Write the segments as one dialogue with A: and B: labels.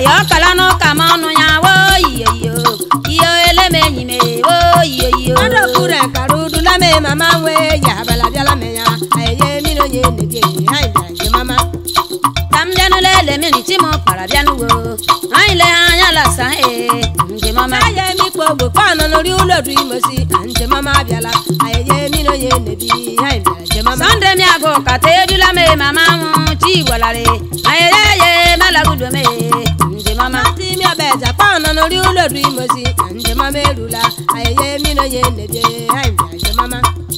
A: ya ọkala n'ụka ma ọnụ ya wo iyo iyo iyo eleme enyi me wo iyo iyo
B: Ọdọ kure kara udula me mama nwe ya abala bịala me ya ayeye mmiri onye nebi anyị bịara nje mama
A: ka m bịanụ lele mmiri chi m kpara bịanụ wo anyị le ha anya lasa ee njem ọma
B: aye mikpo ogbo kpọnọ n'ori ụlọ du imosi nje mama abịala ayeye mmiri onye nebi anyị bịara nje mama
A: sọnde mi agụ kata edula me mama nwụ chi gwalari ayeyeye malagudo me njem ọma
B: Mati mi ọbẹ̀jà kpọnọ n'ori ụlọ du imosi nje mama erula ayeye mmiri onye nebi anyị bịara nje mama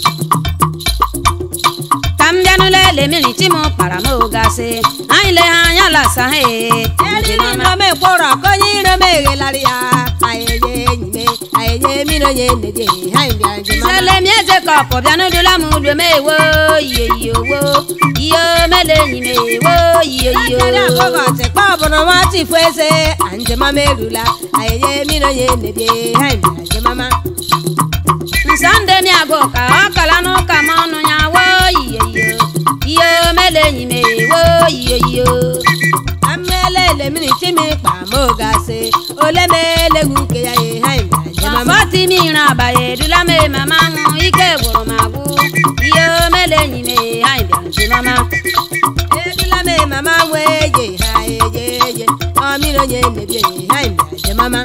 A: ka m bịanụ lele mmiri chi m kpara m ogasị anyị le ha anya lasa ee
B: eriri
A: njem ọma
B: nrome kpọrọ konye irome eghelarị ya ayeye enyi me ayeye mmiri onye nebi anyị bịara nje mama
A: sele mi eze kọpụ bịanụ dula m udo me wo iyo iyo wo iyo mele enyi me wo iyo iyo
B: Akere akpọghọchị kpa ọbụna nwa chifu eze anjemama erula ayeye mmiri onye nebie ha bịara njemama
A: nsande mi agụ ka ọ kala n'ụka ma ọnụ ya wo iyo iyo iyo mele enyi me wo iyo iyo
B: amelele mmiri chimi kpa ma ogasị ole ma elegwu nke ya ye ha bịara njemama
A: fọti mi ran abaye dula me mama nwụ ike gwụrụ m agwụ iyo mele enyi me ha bịara njem ọma
B: erula me mama nwe ye ha eye ye ọ mmiri onye nebie ha bịara njemama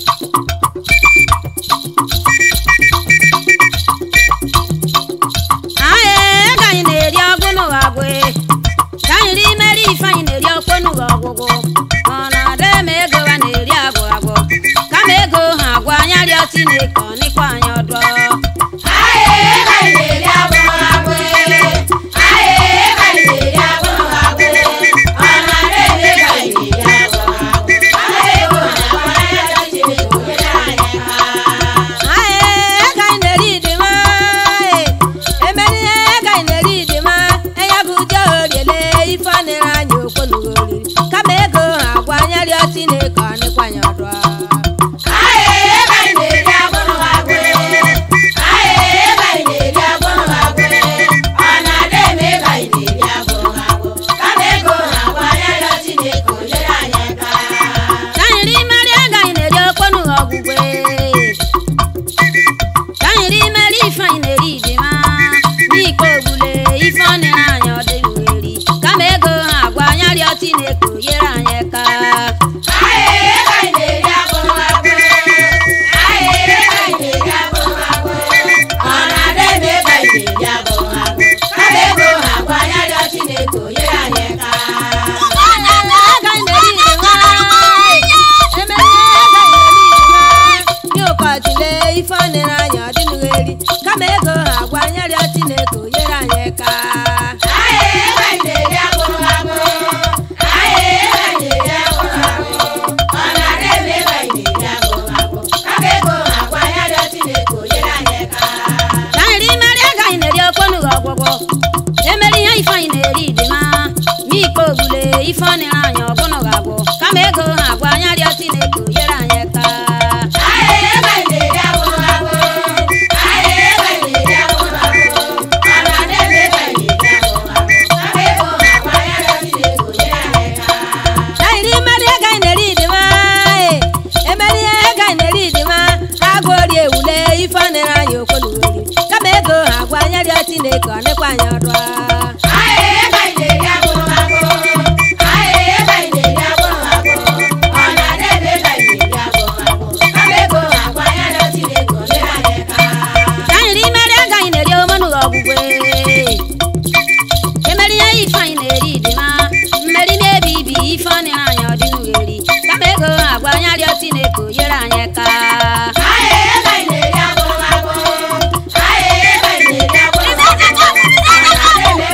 A: aye ego anyị na-eri ọgwụ n'ụwa agwụ ka anyị ri imeri ife anyị na-eri ọkpọ n'ụwa ọgwụgwụ ọ na-ada eme ego ha na-eri agwụ agwụ kama ego ha agwụ anya rịọ chineke ọ nịkwa anyị ọdọ
B: aye ego anyị na-eri dị mma emeri ihe ego anyị na-eri dị mma enye bụ ụjọ oriele ife ọ nịrị anyị okwu n'oriri kama ego ha agwa anya rịọ chineke ọ nịkwanye ọdụ
A: ka anyị ri imeri ego anyị na-eri ọkpọ n'ụwa ọgwụgwe ka anyị ri imeri ife anyị na-eri dị mma n'ike ogbule ife ọ nịrị anyị ọ dị eri kama ego ha agwa anya rịọ chineke o nyere anyị aka
B: ego anyị na-eri dị mma emeri ihe ego anyị na-eri dị mma nye ụkọchile ife ọ nịrị anyị ọ dịnụghị eri kama ego ha agwa anya rịọ chineke o nyere anyị aka
A: ka anyị ri imeri ego anyị na-eri ọkpọ n'ụwa ọgwụgwọ emeri ihe ife anyị na-eri dị mma n'ike ogbule ife ọ nịrị anyị ọbụnụ ga-agwụ kama ego ha agwa anya rịọ chineke o nyere anyị aka
B: ka anyị ri mmeri ego anyị na-eri dị mma emeri ihe ego anyị na-eri dị mma agụ ori ewule ife ọ nịrị anyị okwu n'oriri kama ego ha agwa anya rịọ chineke ọ nịkwa anyị ọdụ
A: ka anyị ri imeri ego anyị na-eri omenụ ọgwụgwe emeri ihe ife anyị na-eri dị mma mmeri mebi ibi ife ọ nịrị anyị ọdịnụ eri kama ego ha agwa anya rịọ chineke o nyere anyị aka
C: Aye,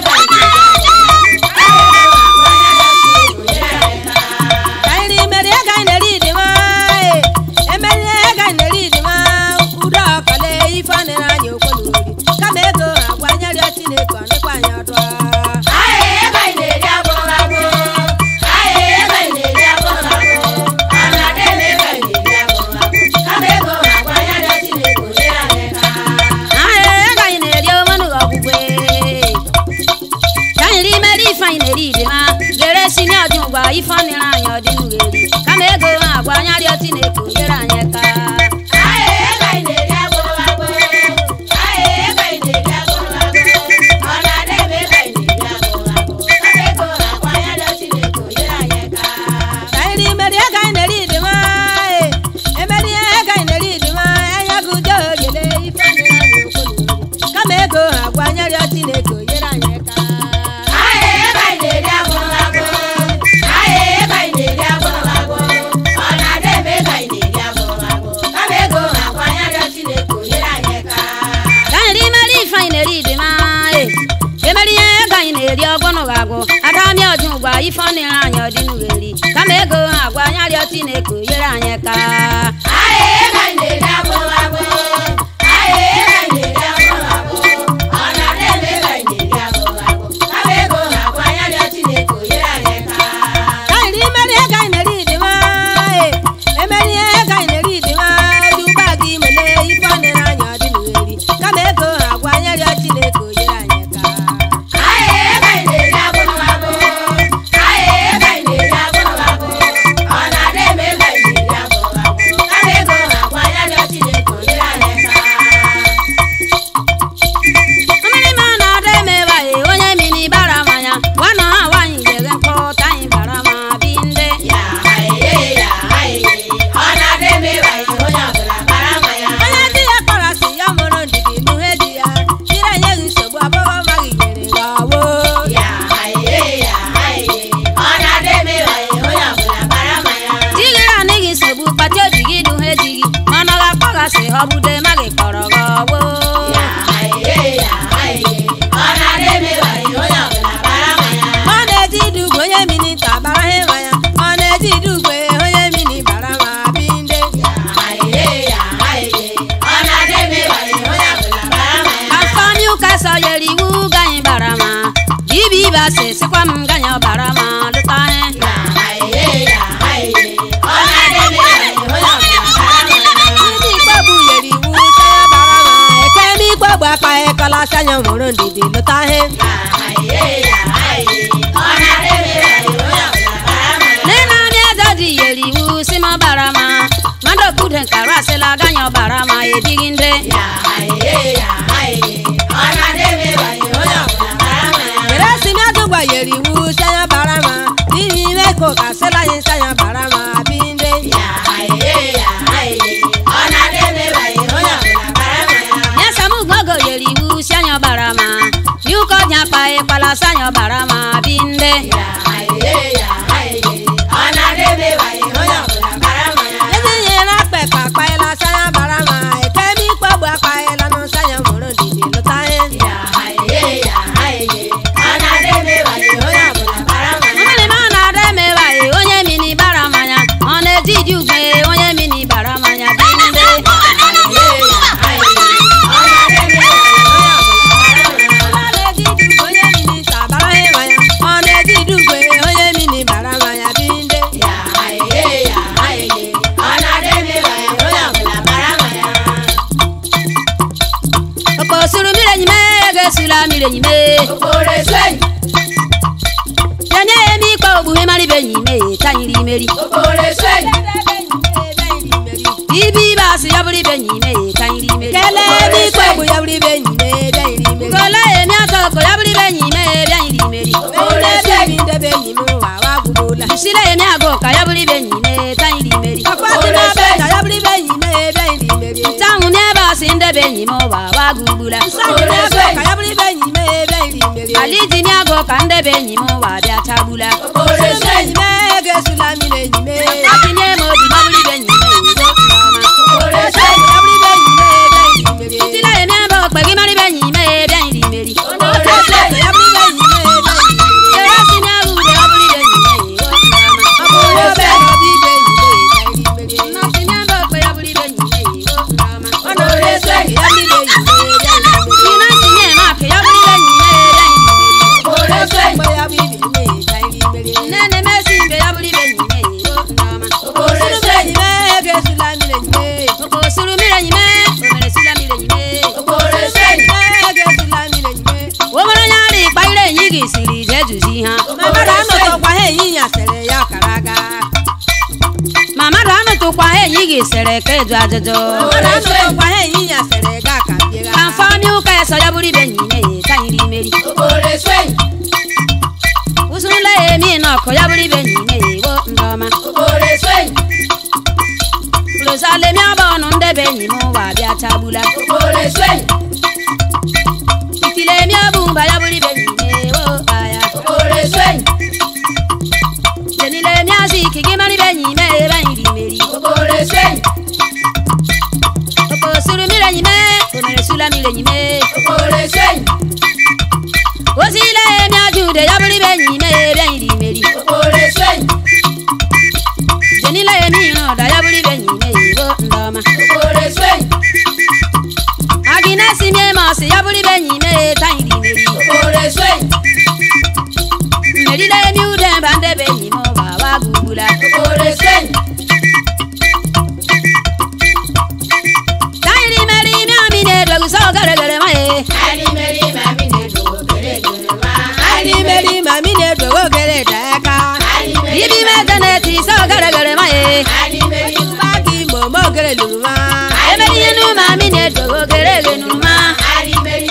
B: chineke onyere anyị aka ka anyị ri meri ife anyị na-eri dị ma e emeri ihe ego anyị na-eri ọgwụnụ ga-agwụ adamịa ọdị ụgwa ife ọ na-ere anyị ọdịnụ ga-eri kama ego ha agwa anyị arịọ chineke onyere anyị aka ka anyị ri meri ego anyị na-eri dị ma e emeri ihe ego anyị na-eri dị ma dị ụgbọ aga imele ife ọ na-ere anyị ọdịnụ ga-eri kama ego ha agwa anyị arịọ chineke onyere anyị aka mmiri ma na ọdọ emewa e onye mini bara mmanya nwanne ha nwaanyị jere nkọta anyị bara ma bi ndị onye di ya kpọrọ asị ya mụrụ ndidi nuhe di ya jiri enyeghị nsogbu abụghị ọmaghị nyere ya ọwụ digiri anaghị nsogbu kpati obi gị nuhe di gị mana ọ ga-akpọghasị ha ọbụde maghị kpọrọ gị ọwụ ọ na-eji idugwe onye mini nta bara ha mmanya ọ na-eji idugwe onye mini bara ma bi ndị afọmi ụka sọ yere iwu ganyị bara ma dibi ibe asị sịkwa m ganya ọbara ma lụta ihe ndị ikpe bụ yere iwu sanya bara ma ekeme ikpe bụ akpa ịkọla sanya mụrụ ndidi lụta ihe nne na amị eze dị yere iwu si m ọbara ma mmadụ okude nkara asịla ganya ọbara ma ebighị ndị eresimi adụgba yere iwu sanya bara ma n'ihi ime ka ụka sịla anyị sanya bara ma bi ndị nyesamugogo yere iwu si anya ọbara ma yuka ọnya akpa ịkpala sanya ọbara ma bi ndị ezi nyere akpa ka akpaela sanya bara ma ekeme ikpe bụ akpaela nụ sanya mụrụ ndidi lụta ihe mmiri ma na-ada emewaghị onye mini bara mmanya ọ na-eji iji ugwe onye mini bara mmanya dị ndị ọ na-eji iji ugwe onye mini nta bara ha mmanya ọ na-eji iji ugwe onye mini bara mmanya dị ndị okposuru mmiri enyime ga-esula mmiri enyime yenye ya eme ikpe ogbughe mara ibe enyime tanyiri imeri ibe ibe asị ya bụrụ ibe enyime tanyiri imeri kelee ebe ikpe ogbu ya bụrụ ibe enyime bịanyiri imeri gole emi atọ ọkọ ya bụrụ ibe enyime bịanyiri imeri ebi ndebe enyi m ụwa wa gwụgbula sile emi agụ ka ya bụrụ ibe enyime tanyiri imeri ọkpọtịmabe ka ya bụrụ ibe enyime bịanyiri imeri ntanwụ n'ebe asị ndebe enyi m ụwa wa gwụgbula nsanwụ n'ebe ka ya bụrụ ibe enyime bịanyiri imeri ali ji mi agụ ka ndebe enyi m ụwa bịa chagbula enyime ga-esula mmiri enyime atinye m obi ma bụrụ ibe enyime ugo ọma tila emi ebe okpe gị mara ibe enyime bịanyiri imeri Yere asị mi agụ ude ọ bụrụ ibe enyime ugo ọma Nnọsị mi ebe okpe ya bụrụ ibe enyime ugo ọma Ina tinye m akụ ya bụrụ ibe enyime bịanyiri imeri nne na-emesi mbe ya bụrụ ibe enyime ugo ọma okosuru mmiri enyime omere sila mmiri enyime o nwere onye ara ịkpa ire enyi gị siri ije juzi ha ma mmadụ anọtụkwa ha enyi gị sere ka eju ajụjụ ka mfọmi ụka eso ya bụrụ ibe enyime ka nyiri imeri usula ya emi na ọkụ ya bụrụ ibe enyime wo ndị ọma Jerusalem ọba ọnụ ndebe enyi m ụwa bịa chagbula iti
A: Etile mi obumba ya buri benyi me wo aya.
C: okore swen
A: Jenile mi asiki gimani benyi me benyi di meri.
C: okore swen
A: Oko suru mi lenyi me, omere sula mi lenyi me.
C: okore swen
A: Osile mi ajude ya buri benyi me benyi di meri.
C: okore swen
A: Jenile mi no da ya buri benyi me wo ndoma.
C: okore swen
A: Agina si mi mo si ya buri benyi me tanyi di meri.
C: okore swen
A: Meri le mi ude bande benyi mo ba wa gugula.
C: okore swen
A: Tanyi di meri mi amine dogu so gare gare ma e.
C: ali meri mami ne do okere gere ma
B: ali meri mami ne dogo gere daka
C: ali meri
A: Ibi me teneti so gare gare ma e.
C: ali meri
B: bagi momo gere luruma
A: Emeri yenu mami ne dogo gere genu ma.
C: ali meri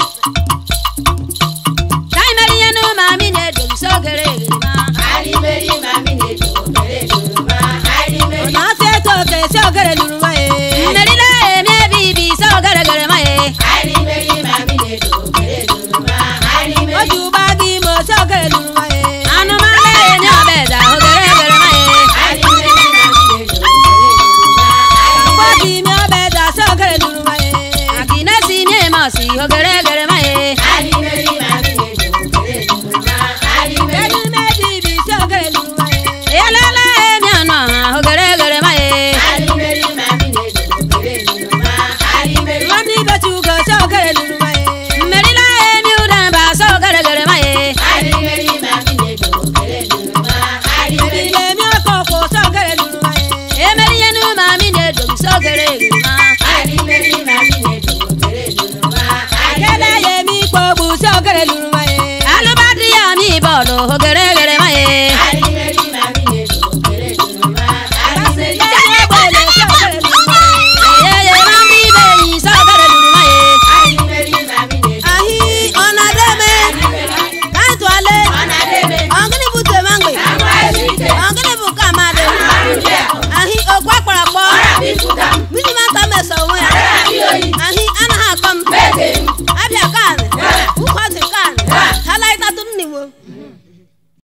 A: Tanyi meri yenu mami ne dogu so gare gare ma.
C: ali meri mami ne do okere gere ma ali meri
B: na fe to ke so gere luruma e
A: Meri le mi bibi so gare gare ma e.
C: ali meri mami ne do okere gere ma ali meri
B: oju bagi mo so gere luruma e
A: Anu ma le ni obeda o gare gare ma e.
C: ali meri mami ne do okere gere ma ali
B: bagi mi obe da so gere luruma e
A: Agina si mi mo si o gare